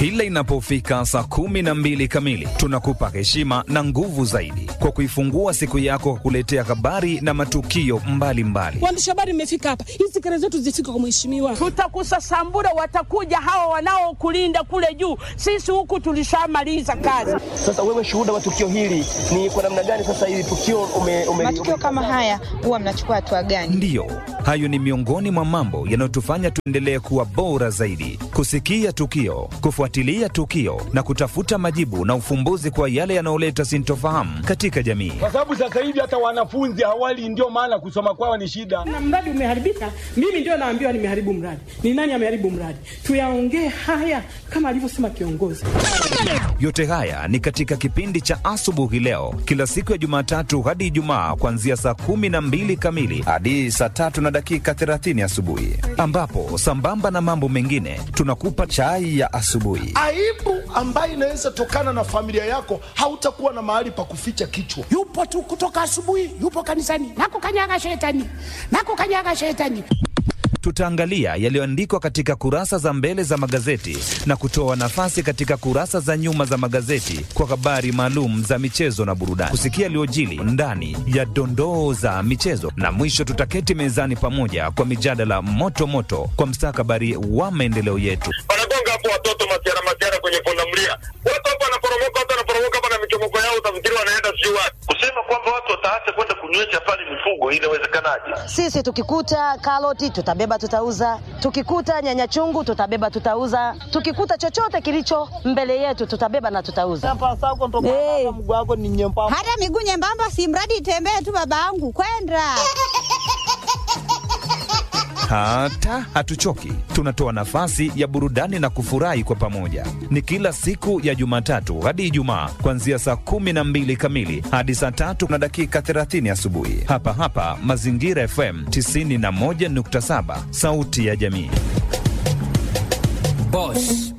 Kila inapofika saa kumi na mbili kamili, tunakupa heshima na nguvu zaidi kwa kuifungua siku yako kwa kuletea habari na matukio mbalimbali. Waandishi habari, mmefika hapa, hizi kelele zetu zifike kwa mheshimiwa. Tutakusasambura, watakuja hawa wanaokulinda kule juu. Sisi huku tulishamaliza kazi. Sasa wewe shuhuda wa tukio hili ni kwa namna gani? Sasa hili tukio ume, ume, matukio kama haya huwa mnachukua hatua gani? Ndiyo, hayo ni miongoni mwa mambo yanayotufanya tuendelee kuwa bora zaidi, kusikia tukio, kufuatilia tukio na kutafuta majibu na ufumbuzi kwa yale yanayoleta sintofahamu katika jamii. kwa sababu sasa hivi hata wanafunzi hawali, ndio maana kusoma kwao ni shida. Na mradi umeharibika, mimi ndio naambiwa nimeharibu mradi. Ni nani ameharibu mradi? Tuyaongee haya kama alivyosema kiongozi. Yote haya ni katika kipindi cha asubuhi leo, kila siku ya Jumatatu hadi Ijumaa, kuanzia saa kumi na mbili kamili hadi saa tatu na dakika 30 asubuhi, ambapo sambamba na mambo mengine tunakupa chai ya asubuhi. aibu ambayo inaweza tokana na familia yako, hautakuwa na mahali pa kuficha kichwa. yupo tu kutoka asubuhi, yupo kanisani, nakukanyaga shetani, nakukanyaga shetani. Tutaangalia yaliyoandikwa katika kurasa za mbele za magazeti na kutoa nafasi katika kurasa za nyuma za magazeti kwa habari maalum za michezo na burudani, kusikia yaliyojili ndani ya dondoo za michezo, na mwisho tutaketi mezani pamoja kwa mijadala moto moto kwa mstakabali wa maendeleo yetu. wanagonga hapo watoto masiara masiara kwenye pundamilia, watu hapo wanaporomoka, watu wanaporomoka hapa na michomoko yao, utafikiri wanaenda sijui wapi. Kusema kwamba watu wataacha kwenda kunywesha pale mifugo, inawezekanaje? Sisi tukikuta karoti tutabeba tutauza, tukikuta nyanya chungu tutabeba tutauza, tukikuta chochote kilicho mbele yetu tutabeba na tutauza. Hey. Hata miguu nyembamba, si mradi itembee tu, babangu kwenda Hata hatuchoki, tunatoa nafasi ya burudani na kufurahi kwa pamoja. Ni kila siku ya Jumatatu hadi Ijumaa, kuanzia saa kumi na mbili kamili hadi saa tatu na dakika 30 asubuhi, hapa hapa Mazingira FM 91.7, sauti ya jamii. Boss.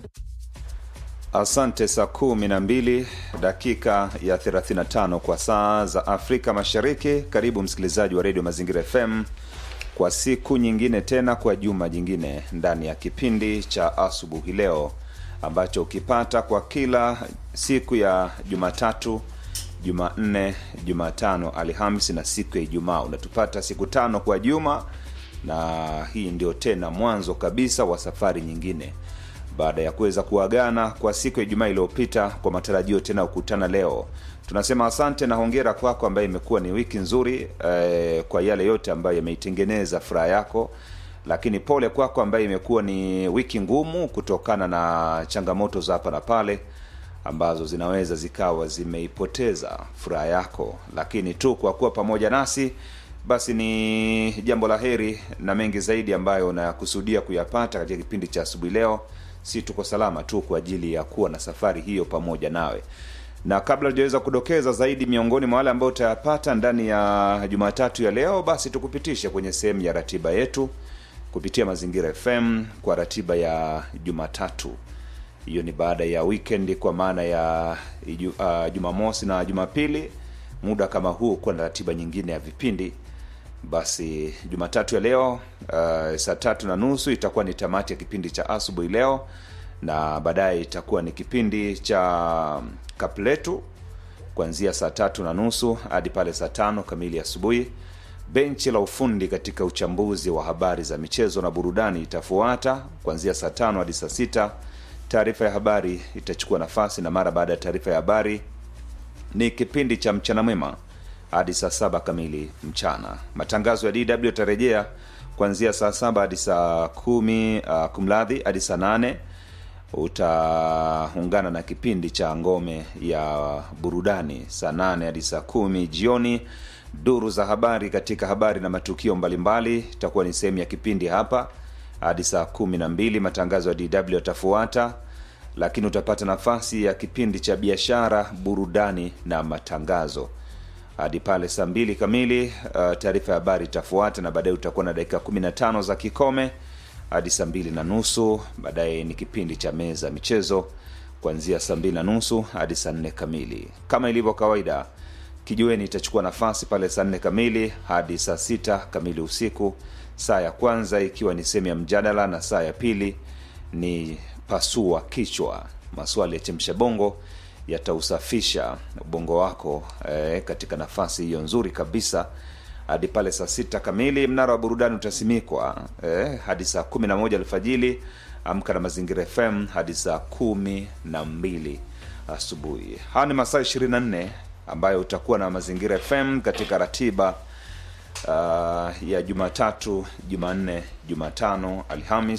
Asante. Saa kumi na mbili dakika ya 35 kwa saa za Afrika Mashariki. Karibu msikilizaji wa redio Mazingira FM kwa siku nyingine tena, kwa juma jingine ndani ya kipindi cha asubuhi leo ambacho ukipata kwa kila siku ya Jumatatu, Jumanne, Jumatano, Alhamisi na siku ya Ijumaa. Unatupata siku tano kwa juma, na hii ndio tena mwanzo kabisa wa safari nyingine baada ya kuweza kuagana kwa siku ya Ijumaa iliyopita kwa matarajio tena kukutana leo. Tunasema asante na hongera kwako ambaye imekuwa ni wiki nzuri eh, kwa yale yote ambayo yameitengeneza furaha yako, lakini pole kwako ambaye imekuwa ni wiki ngumu kutokana na changamoto za hapa na pale ambazo zinaweza zikawa zimeipoteza furaha yako, lakini tu kwa kuwa pamoja nasi basi ni jambo la heri na mengi zaidi ambayo unakusudia kuyapata katika kipindi cha asubuhi leo. Si tuko salama tu kwa ajili ya kuwa na safari hiyo pamoja nawe, na kabla tujaweza kudokeza zaidi miongoni mwa wale ambao utayapata ndani ya Jumatatu ya leo, basi tukupitishe kwenye sehemu ya ratiba yetu kupitia Mazingira FM kwa ratiba ya Jumatatu. Hiyo ni baada ya weekend, kwa maana ya iju, uh, Jumamosi na Jumapili, muda kama huu kuwa na ratiba nyingine ya vipindi basi Jumatatu ya leo uh, saa tatu na nusu itakuwa ni tamati ya kipindi cha asubuhi leo, na baadaye itakuwa ni kipindi cha kapletu kuanzia saa tatu na nusu hadi pale saa tano kamili asubuhi. Benchi la ufundi katika uchambuzi wa habari za michezo na burudani itafuata kuanzia saa tano hadi saa sita. Taarifa ya habari itachukua nafasi, na mara baada ya taarifa ya habari ni kipindi cha mchana mwema hadi saa saba kamili mchana. Matangazo ya DW yatarejea kuanzia saa saba hadi saa kumi uh, kumladhi hadi saa nane utaungana na kipindi cha ngome ya burudani saa nane hadi saa kumi jioni. Duru za habari katika habari na matukio mbalimbali itakuwa ni sehemu ya kipindi hapa hadi saa kumi na mbili. Matangazo ya DW yatafuata, lakini utapata nafasi ya kipindi cha biashara, burudani na matangazo hadi pale saa mbili kamili. Uh, taarifa ya habari itafuata na baadaye utakuwa na dakika 15 za kikome hadi saa mbili na nusu. Baadaye ni kipindi cha meza michezo kuanzia saa mbili na nusu hadi saa nne kamili. Kama ilivyo kawaida, kijiweni itachukua nafasi pale saa nne kamili hadi saa sita kamili usiku, saa ya kwanza ikiwa ni sehemu ya mjadala na saa ya pili ni pasua kichwa maswali ya chemsha bongo yatausafisha ubongo wako eh, katika nafasi hiyo nzuri kabisa hadi pale saa sita kamili mnara wa burudani utasimikwa eh, hadi saa kumi na moja alfajili amka na mazingira fm hadi saa kumi na mbili asubuhi haya ni masaa 24 ambayo utakuwa na mazingira fm katika ratiba uh, ya jumatatu jumanne jumatano alhamis